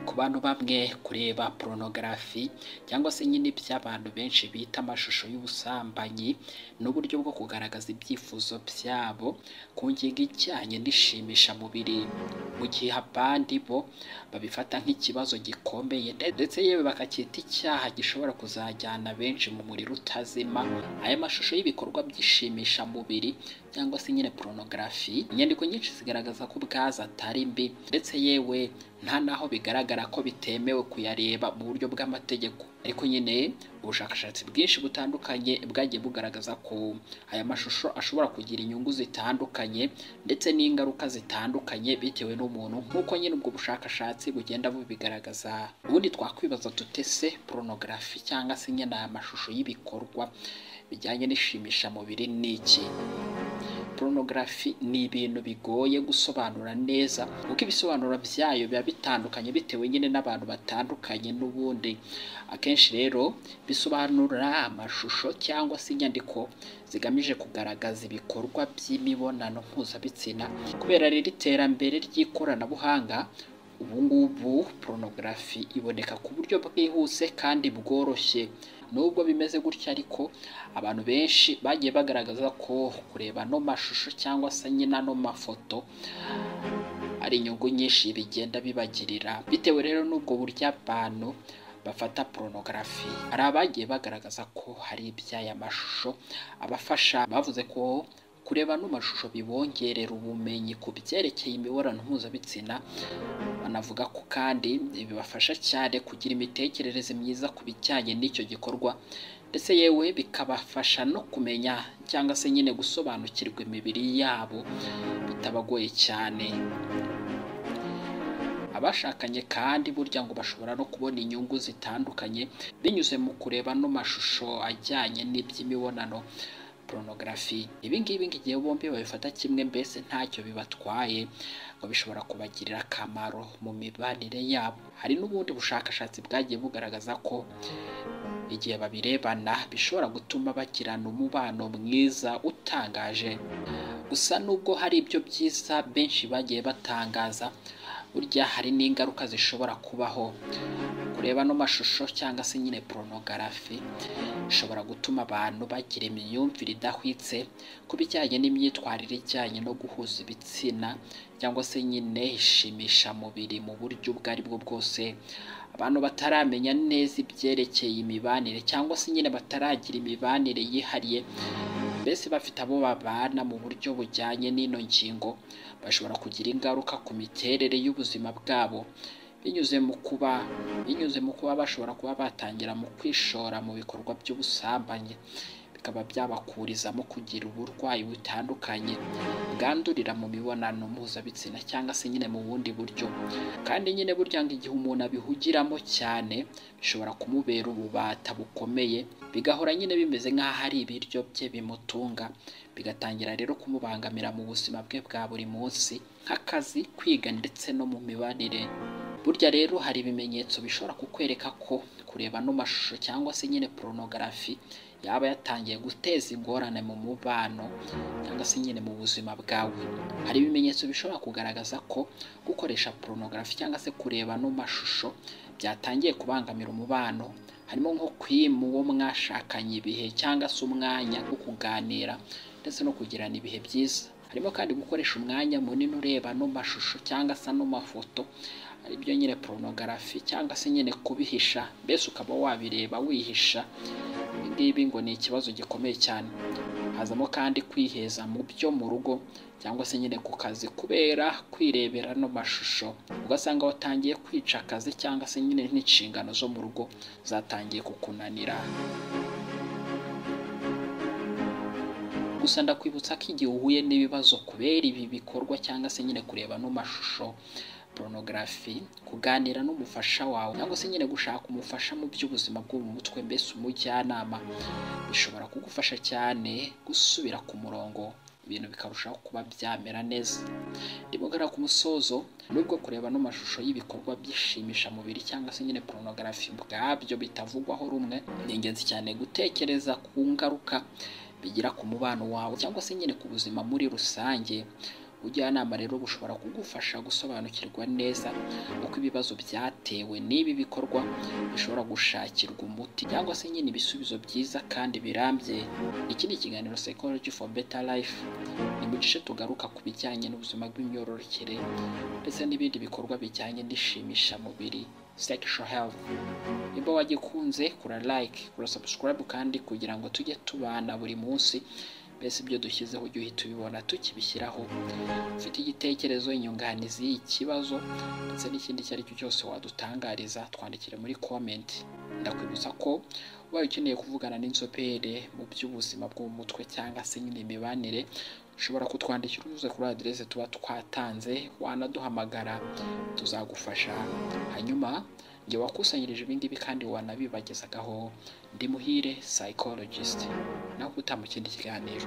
ku bantu bamwe kureba porunogarafi cyangwa se nyine by'abantu benshi bita amashusho y'ubusambanyi n'uburyo bwo kugaragaza ibyifuzo byabo ku ngingo ijyanye n'ishimishamubiri mu gihe abandi bo babifata nk'ikibazo gikomeye ndetse yewe bakacyita icyaha gishobora kuzajyana benshi mu muriro utazima aya mashusho y'ibikorwa by'ishimishamubiri cyangwa se nyine porunogarafi inyandiko nyinshi zigaragaza ko ubwazo atari mbi ndetse yewe nta naho bigaragara ko bitemewe kuyareba mu buryo bw'amategeko ariko nyine ubushakashatsi bwinshi butandukanye bwagiye bugaragaza ko aya mashusho ashobora kugira inyungu zitandukanye ndetse n'ingaruka zitandukanye bitewe n'umuntu nk'uko nyine ubwo bushakashatsi bugenda bubigaragaza ubundi twakwibaza tutese porunogarafi cyangwa se nyine aya mashusho y'ibikorwa bijyanye n'ishimishamubiri ni iki porunogarafi ni ibintu bigoye gusobanura neza kuko ibisobanuro byayo biba bitandukanye bitewe nyine n'abantu batandukanye n'ubundi akenshi rero bisobanura amashusho cyangwa se inyandiko zigamije kugaragaza ibikorwa by'imibonano mpuzabitsina kubera rero iterambere ry'ikoranabuhanga ubu ngubu porunogarafi iboneka ku buryo bwihuse kandi bworoshye nubwo bimeze gutya ariko abantu benshi bagiye bagaragaza ko kureba ano mashusho cyangwa se nyine ano mafoto ari inyungu nyinshi bigenda bibagirira bitewe rero n'ubwo buryo abantu bafata porunogarafi hari abagiye bagaragaza ko hari iby'aya mashusho abafasha bavuze ko kureba ano mashusho bibongerera ubumenyi ku byerekeye imibonano mpuzabitsina banavuga ko kandi bibafasha cyane kugira imitekerereze myiza ku bijyanye n'icyo gikorwa ndetse yewe bikabafasha no kumenya cyangwa se nyine gusobanukirwa imibiri yabo bitabagoye cyane abashakanye kandi burya ngo bashobora no kubona inyungu zitandukanye binyuze mu kureba ano mashusho ajyanye n'iby'imibonano porunogarafi ibi ngibi ngo igihe bombi babifata kimwe mbese ntacyo bibatwaye ngo bishobora kubagirira akamaro mu mibanire yabo hari n'ubundi bushakashatsi bwagiye bugaragaza ko igihe babirebana bishobora gutuma bagirana umubano mwiza utangaje gusa nubwo hari ibyo byiza benshi bagiye batangaza burya hari n'ingaruka zishobora kubaho kureba ano mashusho cyangwa se nyine porunogarafi ishobora gutuma abantu bagira imyumvire idahwitse ku bijyanye n'imyitwarire ijyanye no guhuza ibitsina cyangwa se nyine ishimishamubiri mu buryo ubwo ari bwo bwose abantu bataramenya neza ibyerekeye imibanire cyangwa se nyine bataragira imibanire yihariye mbese bafite abo babana mu buryo bujyanye n'ino ngingo bashobora kugira ingaruka ku miterere y'ubuzima bwabo binyuze mu kuba binyuze mu kuba bashobora kuba batangira mu kwishora mu bikorwa by'ubusambanyi bikaba byabakurizamo kugira uburwayi butandukanye bwandurira mu mibonano mpuzabitsina cyangwa se nyine mu bundi buryo kandi nyine burya ngo igihe umuntu abihugiramo cyane bishobora kumubera ububata bukomeye bigahora nyine bimeze nk'aho ari ibiryo bye bimutunga bigatangira rero kumubangamira mu buzima bwe bwa buri munsi nk'akazi kwiga ndetse no mu mibanire burya rero hari ibimenyetso bishobora kukwereka ko kureba ano mashusho cyangwa se nyine porunogarafi yaba yatangiye guteza ingorane mu mubano cyangwa se nyine mu buzima bwawe hari ibimenyetso bishobora kugaragaza ko gukoresha porunogarafi cyangwa se kureba ano mashusho byatangiye kubangamira umubano harimo nko kwima uwo mwashakanye ibihe cyangwa se umwanya wo kuganira ndetse no kugirana ibihe byiza harimo kandi gukoresha umwanya munini ureba ano mashusho cyangwa se ano mafoto aribyo nyine porunogarafi cyangwa se nyine kubihisha mbese ukaba wabireba wihisha ibi ngibi ngo ni ikibazo gikomeye cyane hazamo kandi kwiheza mu byo mu rugo cyangwa se nyine ku kazi kubera kwirebera no mashusho ugasanga watangiye kwica akazi cyangwa se nyine n'inshingano zo mu rugo zatangiye kukunanira gusa ndakwibutsa ko igihe uhuye n'ibibazo kubera ibi bikorwa cyangwa se nyine kureba no mashusho porunogarafi kuganira n'umufasha wawe cyangwa se nyine gushaka umufasha mu by'ubuzima bwo mu mutwe mbese umujyanama bishobora kugufasha cyane gusubira ku murongo ibintu bikarushaho kuba byamera neza ndimugara ku musozo nubwo kureba no mashusho y'ibikorwa byishimisha mubiri cyangwa se nyine porunogarafi bwabyo bitavugwaho rumwe ni ingenzi cyane gutekereza ku ngaruka bigira ku mubano wawe cyangwa se nyine ku buzima muri rusange ubujyanama rero bushobora kugufasha gusobanukirwa neza uko ibibazo byatewe n'ibi bikorwa bishobora gushakirwa umuti cyangwa se nyine ibisubizo byiza kandi birambye iki ni ikiganiro psychology for better life ni mu gice tugaruka ku bijyanye n'ubuzima bw'imyororokere ndetse n'ibindi bikorwa bijyanye n'ishimishamubiri sexual health niba wagikunze kura like kura subscribe kandi kugira ngo tujye tubana buri munsi mbese ibyo dushyizeho ujye uhita ubibona tukibishyiraho ufite igitekerezo inyunganizi ikibazo ndetse n'ikindi icyo ari cyo cyose wadutangariza twandikire muri comment ndakwibutsa ko ubaye ukeneye kuvugana n'inzobere mu by'ubuzima bwo mu mutwe cyangwa se nyine imibanire ushobora kutwandikira unyuze kuri aderese tuba twatanze wanaduhamagara tuzagufasha hanyuma njye wakusanyirije ibingibi kandi wanabibagezagaho ndi muhire psychologist naho utamu kindi kiganiro